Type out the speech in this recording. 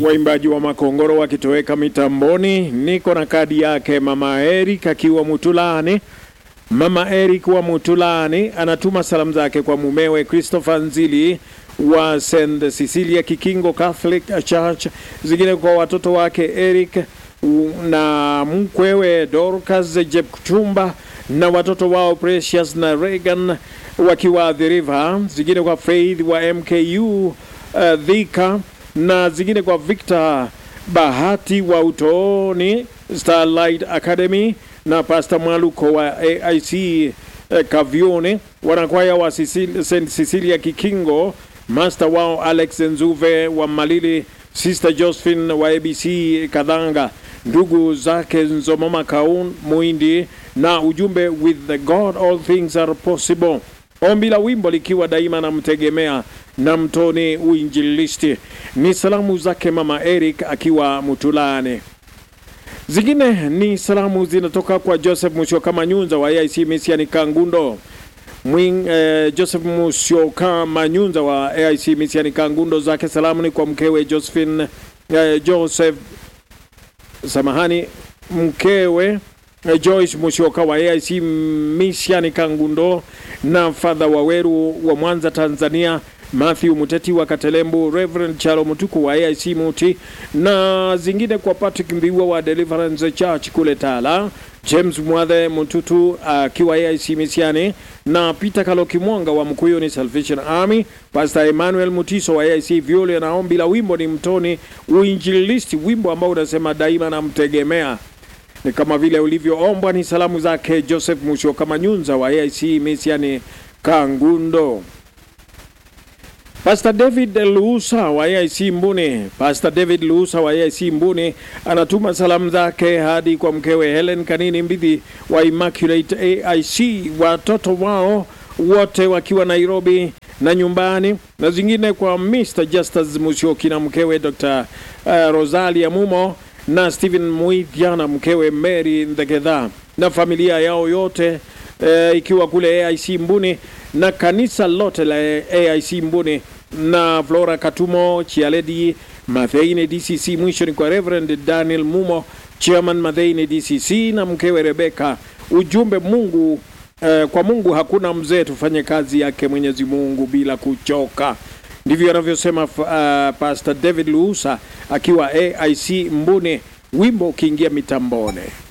waimbaji wa Makongoro wakitoweka mitamboni. Niko na kadi yake mama Eric akiwa Mutulani. Mama Eric wa Mutulani anatuma salamu zake kwa mumewe Christopher Nzili wa St Cecilia Kikingo Catholic Church, zingine kwa watoto wake Eric na mkwewe Dorcas Jepchumba na watoto wao Precious na Regan wakiwa The River, zingine kwa Faith wa MKU uh, Dhika na zingine kwa Victor Bahati wa Utoni Starlight Academy na Pastor Mwaluko wa AIC eh, Kavione, wanakwaya wa Sicil- St Cecilia Kikingo, master wao Alex Nzuve wa Malili, Sister Josephine wa ABC Kadhanga, ndugu zake Nzomoma Kaun Muindi, na ujumbe with the God all things are possible. Ombi la wimbo likiwa daima namtegemea na mtoni uinjilisti. Ni salamu zake mama Eric akiwa Mutulane. Zingine ni salamu zinatoka kwa Joseph Musyoka Manyunza wa AIC Misiani Kangundo. Mwing, eh, Joseph Musyoka Manyunza wa AIC Misiani Kangundo, zake salamu ni kwa mkewe Josephine eh, Joseph samahani, mkewe eh, Joyce Musyoka wa AIC Misiani Kangundo na Fadha Waweru wa Mwanza Tanzania, Matthew Muteti wa Katelembu, Reverend Charo Mutuku wa AIC Muti na zingine kwa Patrick Mbiwa wa Deliverance Church kule Tala, James Mwadhe Mututu akiwa AIC Misiani na Peter Kaloki Mwanga wa Mkuyuni Salvation Army, Pastor Emmanuel Mutiso wa AIC Viole na ombi la wimbo ni mtoni uinjilisti, wimbo ambao unasema daima namtegemea ni kama vile ulivyoombwa. Ni salamu zake Joseph Musyoka Manyunza wa AIC Misiani Kangundo. Pastor David Luusa wa AIC Mbuni. Pastor David Luusa wa AIC Mbuni anatuma salamu zake hadi kwa mkewe Helen Kanini Mbidhi wa Immaculate AIC, watoto wao wote wakiwa Nairobi na nyumbani, na zingine kwa Mr. Justus Musyoki na mkewe Dr. uh, Rosalia Mumo na Stephen Muithia na mkewe Mary Ndegedha na familia yao yote eh, ikiwa kule AIC Mbuni na kanisa lote la AIC Mbuni na Flora Katumo Chialedi Matheine DCC. Mwisho ni kwa Reverend Daniel Mumo Chairman Matheine DCC na mkewe Rebecca. Ujumbe Mungu eh, kwa Mungu hakuna mzee, tufanye kazi yake Mwenyezi Mungu bila kuchoka. Ndivyo anavyosema uh, Pastor David Luusa akiwa AIC Mbuni, wimbo ukiingia mitambone.